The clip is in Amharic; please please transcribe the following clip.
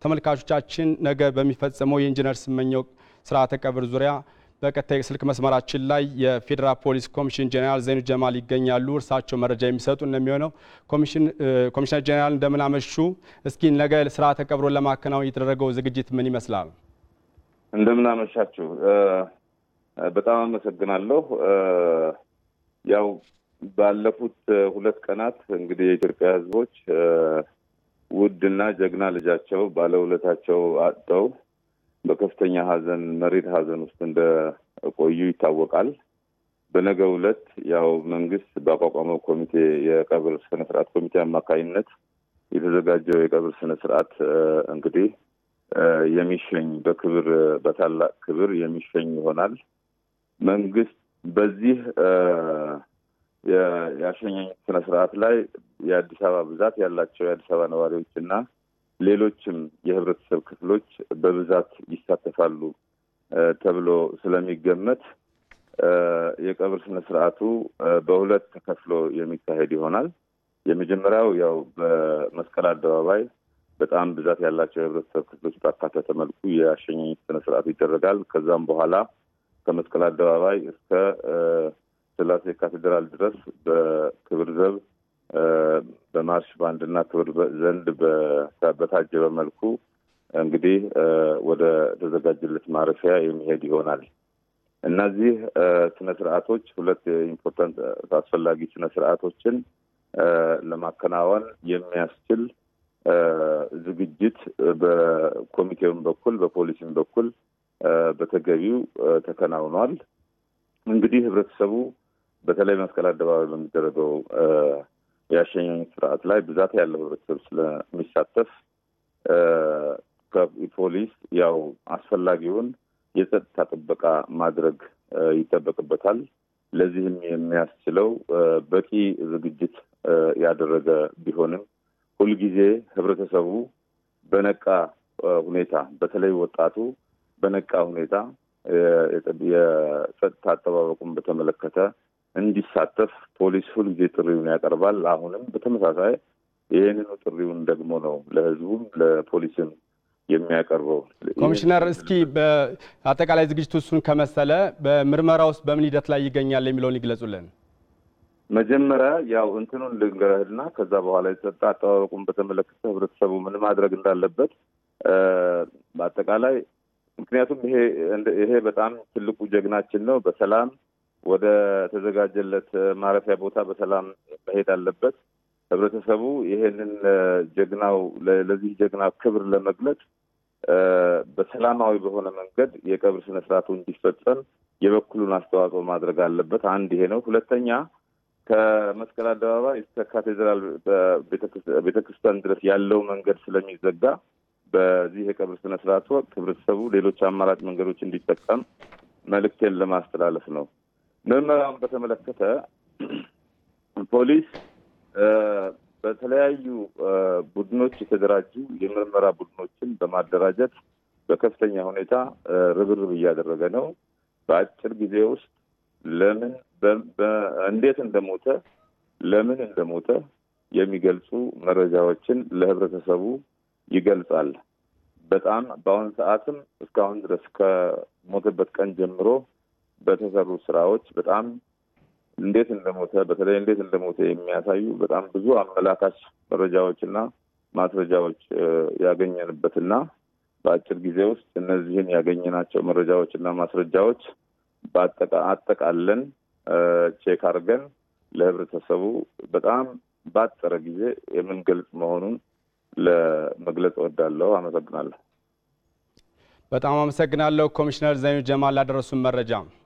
ተመልካቾቻችን ነገ በሚፈጸመው የኢንጂነር ስመኘው ስርዓተ ቀብር ዙሪያ በቀጥታ የስልክ መስመራችን ላይ የፌዴራል ፖሊስ ኮሚሽን ጄኔራል ዘይኑ ጀማል ይገኛሉ። እርሳቸው መረጃ የሚሰጡ እንደሚሆነው ኮሚሽነር ጄኔራል እንደምን አመሹ? እስኪ ነገ ስርዓተ ቀብሮን ለማከናወን የተደረገው ዝግጅት ምን ይመስላል? እንደምን አመሻችሁ። በጣም አመሰግናለሁ። ያው ባለፉት ሁለት ቀናት እንግዲህ የኢትዮጵያ ሕዝቦች ውድና ጀግና ልጃቸው ባለውለታቸው አጥተው በከፍተኛ ሐዘን መሬት ሐዘን ውስጥ እንደቆዩ ይታወቃል። በነገው ዕለት ያው መንግስት ባቋቋመው ኮሚቴ የቀብር ስነ ስርዓት ኮሚቴ አማካኝነት የተዘጋጀው የቀብር ስነ ስርዓት እንግዲህ የሚሸኝ በክብር በታላቅ ክብር የሚሸኝ ይሆናል። መንግስት በዚህ የአሸኛኝ ስነ ስርዓት ላይ የአዲስ አበባ ብዛት ያላቸው የአዲስ አበባ ነዋሪዎች እና ሌሎችም የህብረተሰብ ክፍሎች በብዛት ይሳተፋሉ ተብሎ ስለሚገመት የቀብር ስነ ስርዓቱ በሁለት ተከፍሎ የሚካሄድ ይሆናል። የመጀመሪያው ያው በመስቀል አደባባይ በጣም ብዛት ያላቸው የህብረተሰብ ክፍሎች ባካተተ መልኩ የአሸኛኝ ስነ ስርዓቱ ይደረጋል። ከዛም በኋላ ከመስቀል አደባባይ እስከ ስላሴ ካቴድራል ድረስ በክብር ዘብ በማርሽ ባንድ እና ክብር ዘንድ በታጀበ መልኩ እንግዲህ ወደ ተዘጋጀለት ማረፊያ የሚሄድ ይሆናል። እነዚህ ስነ ስርዓቶች ሁለት ኢምፖርታንት አስፈላጊ ስነ ስርዓቶችን ለማከናወን የሚያስችል ዝግጅት በኮሚቴውም በኩል በፖሊሲም በኩል በተገቢው ተከናውኗል። እንግዲህ ህብረተሰቡ በተለይ መስቀል አደባባይ በሚደረገው የአሸኛኝ ስርዓት ላይ ብዛት ያለው ህብረተሰብ ስለሚሳተፍ ፖሊስ ያው አስፈላጊውን የጸጥታ ጥበቃ ማድረግ ይጠበቅበታል። ለዚህም የሚያስችለው በቂ ዝግጅት ያደረገ ቢሆንም ሁልጊዜ ህብረተሰቡ በነቃ ሁኔታ በተለይ ወጣቱ በነቃ ሁኔታ የጸጥታ አጠባበቁን በተመለከተ እንዲሳተፍ ፖሊስ ሁልጊዜ ጥሪውን ያቀርባል። አሁንም በተመሳሳይ ይህንኑ ጥሪውን ደግሞ ነው ለህዝቡም ለፖሊስም የሚያቀርበው። ኮሚሽነር፣ እስኪ በአጠቃላይ ዝግጅቱ እሱን ከመሰለ በምርመራ ውስጥ በምን ሂደት ላይ ይገኛል የሚለውን ይግለጹልን። መጀመሪያ ያው እንትኑን ልንገርህና ከዛ በኋላ የጸጥታ አጠባበቁን በተመለከተ ህብረተሰቡ ምን ማድረግ እንዳለበት በአጠቃላይ ምክንያቱም ይሄ ይሄ በጣም ትልቁ ጀግናችን ነው። በሰላም ወደ ተዘጋጀለት ማረፊያ ቦታ በሰላም መሄድ አለበት። ህብረተሰቡ ይሄንን ጀግናው ለዚህ ጀግና ክብር ለመግለጽ በሰላማዊ በሆነ መንገድ የቀብር ስነ ስርዓቱ እንዲፈጸም የበኩሉን አስተዋጽኦ ማድረግ አለበት። አንድ ይሄ ነው። ሁለተኛ ከመስቀል አደባባይ እስከ ካቴድራል ቤተክርስቲያን ድረስ ያለው መንገድ ስለሚዘጋ በዚህ የቀብር ስነ ስርዓት ወቅት ህብረተሰቡ ሌሎች አማራጭ መንገዶች እንዲጠቀም መልእክቴን ለማስተላለፍ ነው። ምርመራውን በተመለከተ ፖሊስ በተለያዩ ቡድኖች የተደራጁ የምርመራ ቡድኖችን በማደራጀት በከፍተኛ ሁኔታ ርብርብ እያደረገ ነው። በአጭር ጊዜ ውስጥ ለምን እንዴት እንደሞተ ለምን እንደሞተ የሚገልጹ መረጃዎችን ለህብረተሰቡ ይገልጻል። በጣም በአሁኑ ሰዓትም እስካሁን ድረስ ከሞተበት ቀን ጀምሮ በተሰሩ ስራዎች በጣም እንዴት እንደሞተ በተለይ እንዴት እንደሞተ የሚያሳዩ በጣም ብዙ አመላካች መረጃዎችና ማስረጃዎች ያገኘንበትና በአጭር ጊዜ ውስጥ እነዚህን ያገኘናቸው መረጃዎችና ማስረጃዎች አጠቃለን ቼክ አድርገን ለህብረተሰቡ በጣም ባጠረ ጊዜ የምንገልጽ መሆኑን ለመግለጽ እወዳለሁ። አመሰግናለሁ። በጣም አመሰግናለሁ ኮሚሽነር ዘይኑ ጀማል ላደረሱን መረጃ